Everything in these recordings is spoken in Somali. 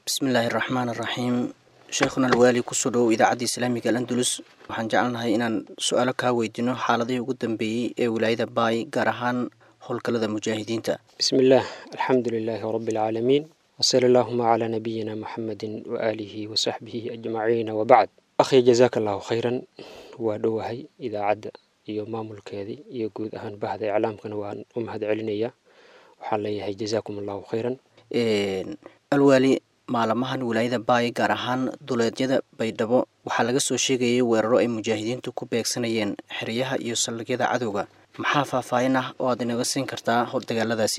bismillaahi raxmaan araxiim sheekhuna alwaali kusoo dhowow idaacadda islaamiga al andulus waxaan jecelnahay inaan su-aalo kaa weydiino xaaladihii ugu dambeeyey ee wilaayada baay gaar ahaan howlgallada mujaahidiinta بسم الله الحمد لله رب العالمين وصلى اللهم على نبينا محمد وآله وصحبه أجمعين وبعد أخي جزاك الله خيرا ودوهي إذا عد iyo maamulkeedii iyo guud ahaan bahda iclaamkana waan u mahad celinaya waxaan leeyahay jazaakum allahu khayran alwaali maalamahan wilaayada baay gaar ahaan duleedyada baydhabo waxaa laga soo sheegayay weeraro ay mujaahidiintu ku beegsanayeen xeryaha iyo saldhigyada cadowga maxaa faahfaahin ah oo aad inaga siin kartaa dagaaladaasi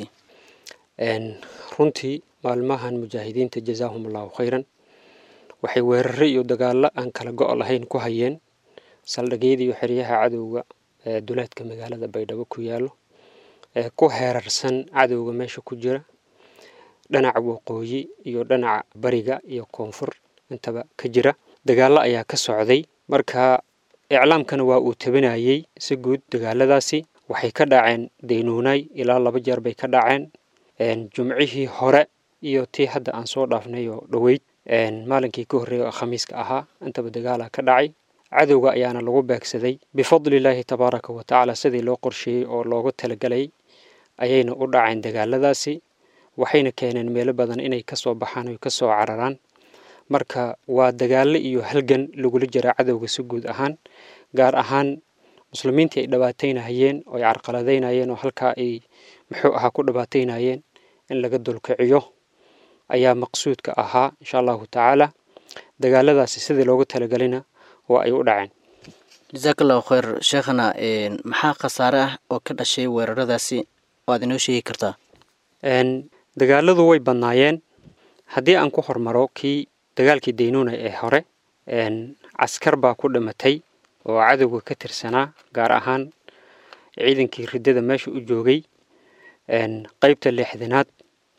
runtii maalmahan mujaahidiinta jazaahum allahu khayran waxay weeraro iyo dagaalo aan kala go' lahayn ku hayeen saldhigyada iyo xeryaha cadowga ee duleedka magaalada baydhabo ku yaalo ee ku heerarsan cadowga meesha ku jira dhinaca waqooyi iyo dhinaca bariga iyo koonfur intaba ka jira dagaallo ayaa ka socday marka iclaamkana waa uu tabinayey si guud dagaaladaasi waxay ka dhaceen daynuunay ilaa laba jeer bay ka dhaceen jumcihii hore iyo tii hadda aan soo dhaafnay oo dhoweyd maalinkii ka horreeya oo khamiiska ahaa intaba dagaala ka dhacay cadowga ayaana lagu beegsaday bifadlillaahi tabaaraka wa tacaala sidii loo qorsheeyey oo loogu talagalay ayayna u dhaceen dagaaladaasi waxayna keeneen meelo badan inay kasoo baxaan oy kasoo cararaan marka waa dagaalo iyo halgan lagula jira cadowga si guud ahaan gaar ahaan muslimiintii ay dhibaataynayeen oo ay carqaladaynayeen oo halkaa ay muxuu ahaa ku dhibaataynayeen in laga dulkiciyo ayaa maqsuudka ahaa insha allahu tacaala dagaaladaasi sidii loogu talagelina waa ay u dhaceen jasaak allahu khayr sheekhana maxaa khasaare ah oo ka dhashay weeraradaasi oo aad inoo sheegi kartaa dagaaladu way badnaayeen haddii aan ku hormaro kii dagaalkii daynuuna ee hore caskar baa ku dhimatay oo cadowga ka tirsanaa gaar ahaan ciidankii riddada meesha u joogay qeybta lixdanaad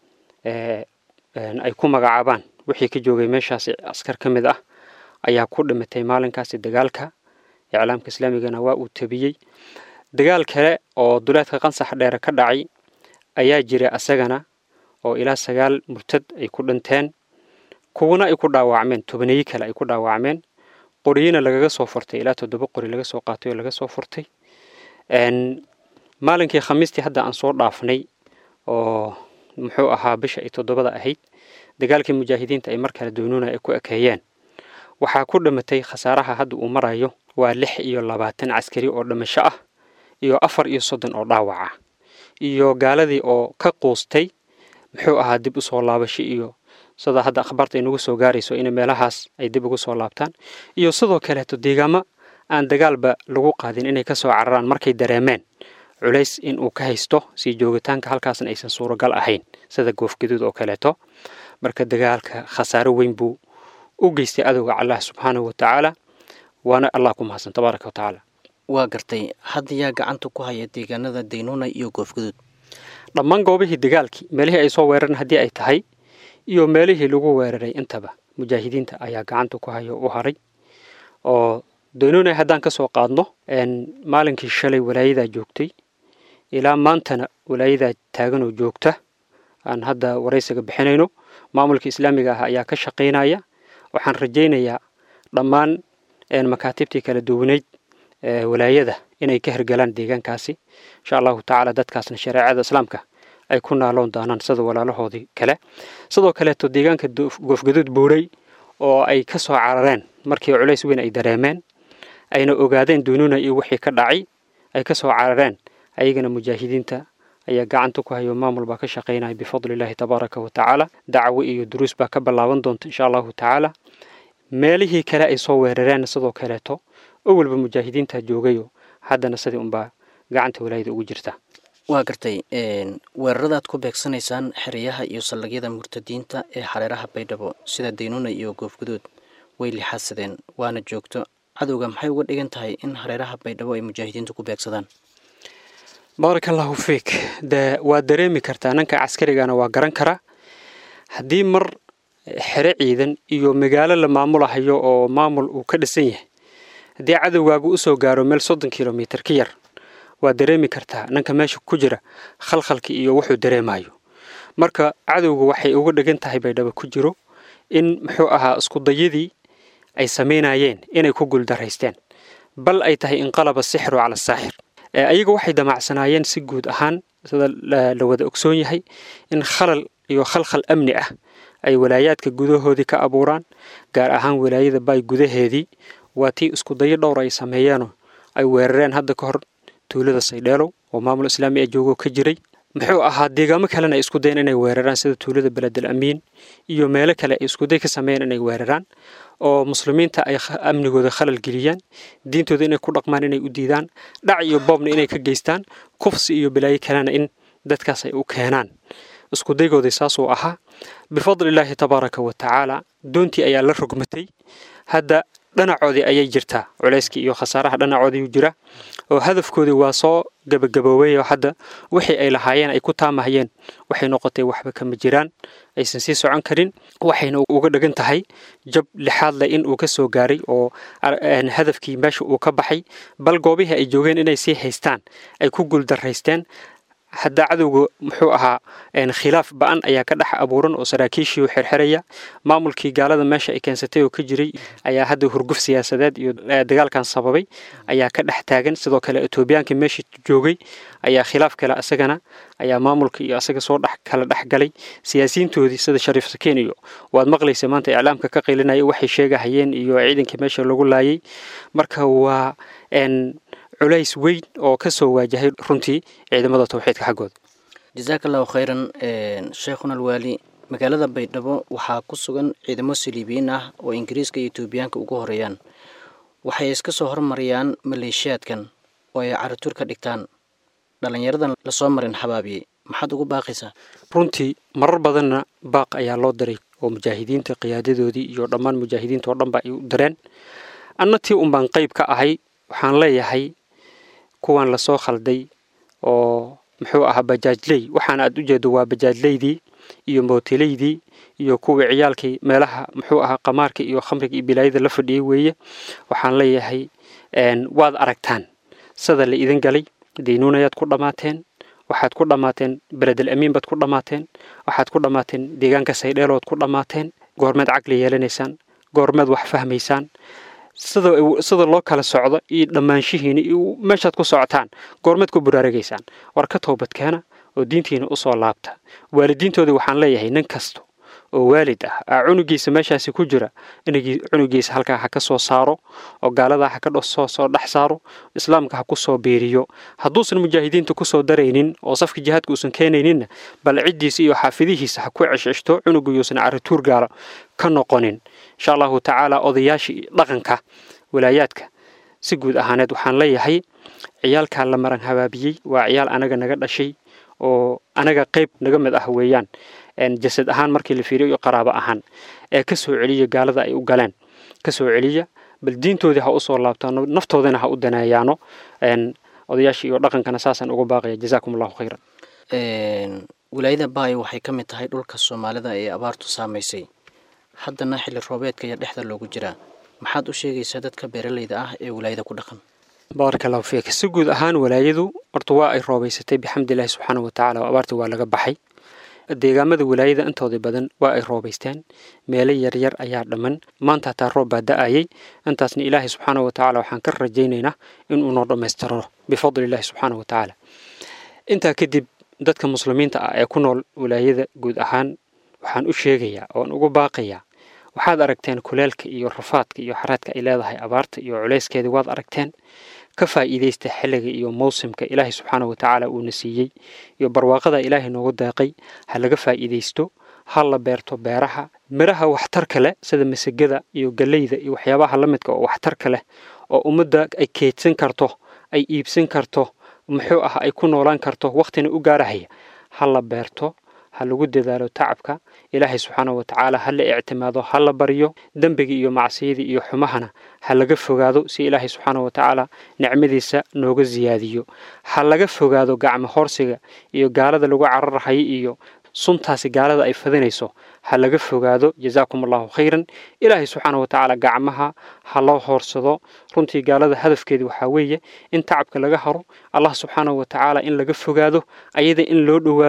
ay ku magacaabaan wixii ka joogay meeshaasi askar ka mid ah ayaa ku dhimatay maalinkaasi dagaalka iclaamka islaamigana waa uu tabiyey dagaal kale oo duleedka qansax dheere ka dhacay ayaa jira asagana oo ilaa sagaal murtad ay ku dhinteen kuwana ay ku dhaawacmeen tobaneeyo kale ay ku dhaawacmeen qoriyina lagaga soo furtay ilaa toddoba qori laga soo qaatay oo laga soo furtay maalinkii khamiistii hadda aan soo dhaafnay oo muxuu ahaa bisha ay toddobada ahayd dagaalkii mujaahidiinta ay mar kale doonuuna ay ku ekeeyeen waxaa ku dhimatay khasaaraha hadda uu marayo waa lix iyo labaatan caskari oo dhimasho ah iyo afar iyo soddon oo dhaawaca iyo gaaladii oo ka quustay muxuu ahaa dib usoo laabasho iyo sida hadda akhbaarta inagu soo gaarayso in meelahaas ay dib ugu soo laabtaan iyo sidoo kaleeto deegaamo aan dagaalba lagu qaadin inay kasoo cararaan markay dareemeen culays in uu ka haysto sii joogitaanka halkaasna aysan suuragal ahayn sida goofgaduud oo kaleeto marka dagaalka khasaaro weyn buu u geystay adowga allah subxaanahu wa tacaala waana allah ku mahadsan tabaaraka wa tacaala waa gartay hadda yaa gacanta ku haya deegaanada daynuuna iyo goofgaduud dhammaan goobihii dagaalkii meelihii ay soo weerareen haddii ay tahay iyo meelihii lagu weeraray intaba mujaahidiinta ayaa gacanta ku haya u haray oo daynuuna haddaan ka soo qaadno maalinkii shalay walaayadaa joogtay ilaa maantana walaayadaa taaganoo joogta aan hadda waraysiga bixinayno maamulka islaamiga ah ayaa ka shaqaynaya waxaan rajaynayaa dhammaan makaatibtii kala duwaneyd walaayada inay ka hergalaan deegaankaasi insha allahu tacaala dadkaasna shareecada islaamka ay ku naaloon doonaan sida walaalahoodii kale sidoo kaleeto deegaanka goofgaduud buuray oo ay ka soo carareen markii culays weyn ay dareemeen ayna ogaadeen dunuuna iyo wixii ka dhacay ay ka soo carareen ayagana mujaahidiinta ayaa gacanta ku hayo maamul baa ka shaqaynaya bifadlillahi tabaaraka wa tacaala dacwo iyo duruus baa ka ballaaban doonta insha allahu tacaala meelihii kale ay soo weerareen sidoo kaleeto oo walba mujaahidiinta joogayo haddana sidii unbaa gacanta walaayada ugu jirta waa gartay weeraradaad ku beegsanaysaan xeryaha iyo saldhigyada murtadiinta ee xareeraha baydhabo sida daynuuna iyo goofguduud way lixaadsadeen waana joogto cadowga maxay uga dhigan tahay in hareeraha baydhabo ay mujaahidiintu ku beegsadaan baaraka allahu fiik de waa dareemi kartaa nanka caskarigana waa garan karaa haddii mar xere ciidan iyo magaalo la maamulahayo oo maamul uu ka dhisan yahay haddii cadowgaagu usoo gaaro meel soddon kilomitir ka yar waa dareemi kartaa nanka meesha ku jira khalkhalki iyo wuxuu dareemayo marka cadowga waxay uga dhigan tahay baydhabo ku jiro in muxuu ahaa iskudayadii ay samaynayeen inay ku guuldaraysteen bal ay tahay inqalaba sixru cala saaxir ayaga waxay damacsanaayeen si guud ahaan sida la wada ogsoon yahay in khalal iyo khalkhal amni ah ay walaayaadka gudahoodii ka abuuraan gaar ahaan walaayada baay gudaheedii waa tii iskudayo dhowr ay sameeyeenoo ay weerareen hadda ka hor tuulada saydheelow oo maamul islaami ee joogoo ka jiray muxuu ahaa deegaamo kalena ay isku dayeen inay weeraraan sida tuulada beledel amiin iyo meelo kale ay iskuday ka sameeyeen inay weeraraan oo muslimiinta ay amnigooda khalal geliyaan diintooda inay ku dhaqmaan inay u diidaan dhac iyo boobna inay ka geystaan kufsi iyo balaayo kalena in dadkaas ay u keenaan iskudaygooda saasuu ahaa bifadlillaahi tabaaraka wa tacaala doontii ayaa la rogmatay hadda dhanacoodii ayay jirtaa culayskii iyo khasaaraha dhanacoodii jira oo hadafkoodii waa soo gabagaboobay oo hadda wixii ay lahaayeen ay ku taamahayeen waxay noqotay waxba kama jiraan aysan sii socon karin waxayna uga dhigan tahay jab lixaad leh in uu ka soo gaaray oo hadafkii meesha uu ka baxay bal goobihii ay joogeen inay sii haystaan ay ku guuldaraysteen hadda cadowga muxuu ahaa khilaaf ba-an ayaa ka dhex abuuran oo saraakiishii u xirxiraya maamulkii gaalada meesha ay keensatay oo ka jiray ayaa hadda hurguf siyaasadeed iyo dagaalkan sababay ayaa ka dhex taagan sidoo kale etoobiyaankii meesha joogay ayaa khilaaf kale asagana ayaa maamulka iyo asaga soo dhex kala dhex galay siyaasiyiintoodii sida shariif sakeen iyo waad maqlaysa maanta iclaamka ka qilinaya waxay sheegahayeen iyo ciidankii meesha lagu laayay marka waa culays weyn oo ka soo waajahay runtii ciidamada tawxiidka xaggooda jasaaka allahu khayran sheekhuna alwaali magaalada baydhabo waxaa ku sugan ciidamo saliibiyiin ah oo ingiriiska iyo etoobiyaanka ugu horeeyaan waxay iska soo hormariyaan maleeshiyaadkan oo ay carituur ka dhigtaan dhallinyaradan lasoo marin xabaabiyey maxaad ugu baaqaysaa runtii marar badanna baaq ayaa loo diray oo mujaahidiinta qiyaadadoodii iyo dhammaan mujaahidiinta oo dhanba ay u direen anna tii unbaan qayb ka ahay waxaan leeyahay kuwan lasoo khalday oo muxuu ahaa bajaajley waxaana aad u jeedo waa bajaajleydii iyo mootileydii iyo kuwii ciyaalkii meelaha muxuu ahaa qamaarka iyo khamriga iyo bilaayada la fadhiyey weeye waxaan leeyahay waad aragtaan sida la idin galay daynuunayaad ku dhammaateen waxaad ku dhammaateen beledel amiin baad ku dhammaateen waxaad ku dhammaateen deegaanka saydheelood ku dhammaateen goormeed caqli yeelanaysaan goormeed wax fahmaysaan sida sida loo kala socdo iyo dhammaanshihiina iyo meeshaad ku socotaan goormeed ku buraaragaysaan war ka toobadkeena oo diintiina usoo laabta waalidiintoodii waxaan leeyahay nin kasta oo waalid ah aa cunugiisa meeshaasi ku jira inagii cunugiisa halkaa ha ka soo saaro oo gaaladaa ha ka soo soo dhex saaro islaamka ha ku soo biiriyo hadduusan mujaahidiinta ku soo daraynin oo safka jihaadka uusan keenayninna bal ciddiisa iyo xaafidihiisa ha ku ceshceshto cunugu yuusan carituur gaalo ka noqonin insha allahu tacaala odayaashii dhaqanka walaayaadka si guud ahaaneed waxaan leeyahay ciyaalkaa la maran habaabiyey waa ciyaal anaga naga dhashay oo anaga qayb naga mid ah weeyaan jasad ahaan markii la fiiriyo iyo qaraabo ahaan ee ka soo celiya gaalada ay u galeen ka soo celiya bal diintoodii ha usoo laabtaano naftoodana ha u daneeyaano odayaashii iyo dhaqankana saasaan uga baaqaya jazaakum allahu khayran wilaayada baay waxay ka mid tahay dhulka soomaalida ee abaartu saamaysay haddana xilli roobeedka iyo dhexda loogu jiraa maxaad u sheegaysaa dadka beeralayda ah ee wilaayada ku dhaqan baaraka allahu fiik si guud ahaan walaayadu horta waa ay roobaysatay bixamdillahi subxaana wa tacala oo abaarta waa laga baxay deegaamada walaayada intooda badan waa ay roobaysteen meelo yaryar ayaa dhamman maanta hataa roob baa da-ayay intaasna ilaahay subxaana wa tacaala waxaan ka rajaynaynaa inuu noo dhammaystiro bifadlillahi subxaana wa tacaala intaa kadib dadka muslimiinta ah ee ku nool walaayada guud ahaan waxaan u sheegayaa oon ugu baaqayaa waxaad aragteen kuleelka iyo rafaadka iyo xaraadka ay leedahay abaarta iyo culayskeedii waad aragteen ka faa'iidaysta xilliga iyo mawsimka ilaahay subxaana wa tacaala uuna siiyey iyo barwaaqada ilaahay noogu deeqay ha laga faa'iidaysto ha la beerto beeraha midhaha waxtarka leh sida masagada iyo galleyda iyo waxyaabaha la midka oo waxtarka leh oo ummadda ay keydsan karto ay iibsan karto muxuu ah ay ku noolaan karto wakhtina u gaarahaya ha la beerto ha lagu dadaalo tacabka ilaahay subxaana wa tacaala ha la ictimaado ha la baryo dembiga iyo macsiyada iyo xumahana ha laga fogaado si ilaahay subxaana wa tacaala nicmadiisa nooga siyaadiyo ha laga fogaado gacmo horsiga iyo gaalada lagu cararhayo iyo suntaasi gaalada ay fadinayso ha laga fogaado jazaakum allahu khayran ilaahay subxaana wa tacaala gacmaha ha loo hoorsado runtii gaalada hadafkeeda waxaa weeye in tacabka laga haro allah subxaana wa tacaala in laga fogaado ayada in loo dhowaado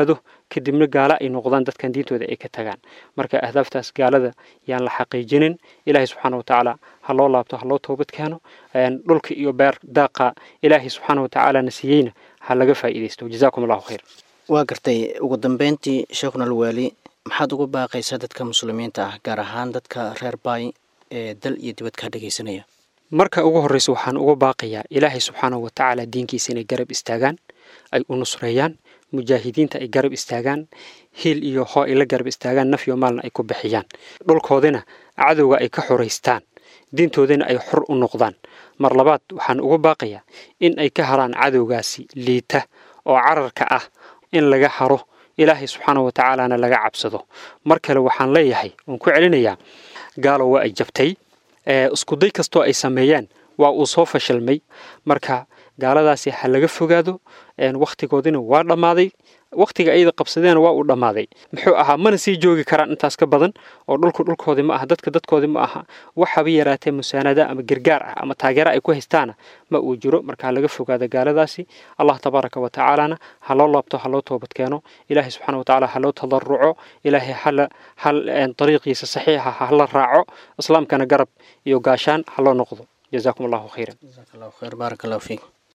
kadibna gaalo ay noqdaan dadkan diintooda ay ka tagaan marka ahdaaftaas gaalada yaan la xaqiijinin ilaahay subxaana watacaala ha loo laabto ha loo toobad keeno dhulka iyo beer daaqa ilaahay subxaana watacaala na siiyeyna ha laga faa'iidaysto jazaakum allahu khayr waa gartay ugu dambeyntii sheekhuna alwaali maxaad ugu baaqaysaa dadka muslimiinta ah gaar ahaan dadka reer baay ee dal iyo dibad kaa dhegaysanaya marka ugu horreysa waxaan uga baaqayaa ilaahay subxaanahu watacaala diinkiisa inay garab istaagaan ay u nusreeyaan mujaahidiinta ay garab istaagaan hiil iyo hoo ay la garab istaagaan naf iyo maalna ay ku bixiyaan dhulkoodina cadowga ay ka xoraystaan diintoodina ay xor u noqdaan mar labaad waxaan uga baaqayaa in ay ka haraan cadowgaasi liita oo cararka ah in laga haro ilaahay subxaana wa tacaalana laga cabsado mar kale waxaan leeyahay waan ku celinayaa gaalo waa ay jabtay iskuday kastoo ay sameeyeen waa uu soo fashilmay marka gaaladaasi ha laga fogaado wakhtigoodina waa dhammaaday wakhtiga ayada qabsadeena waa uu dhammaaday muxuu ahaa mana sii joogi karaan intaas ka badan oo dhulku dhulkoodii ma aha dadka dadkoodii ma aha waxaba yaraatee musaanada ama gargaar ah ama taageera ay ku haystaana ma uu jiro marka ha laga fogaado gaaladaasi allah tabaaraka wa tacaalana ha loo laabto ha loo toobad keeno ilaahay subxana wa tacaala ha loo tadaruco ilaahay hala hal dariiqiisa saxiixa ha la raaco islaamkana garab iyo gaashaan ha loo noqdo jazaakum allahu khayran jazaak allahu khayr baarak allahu fiik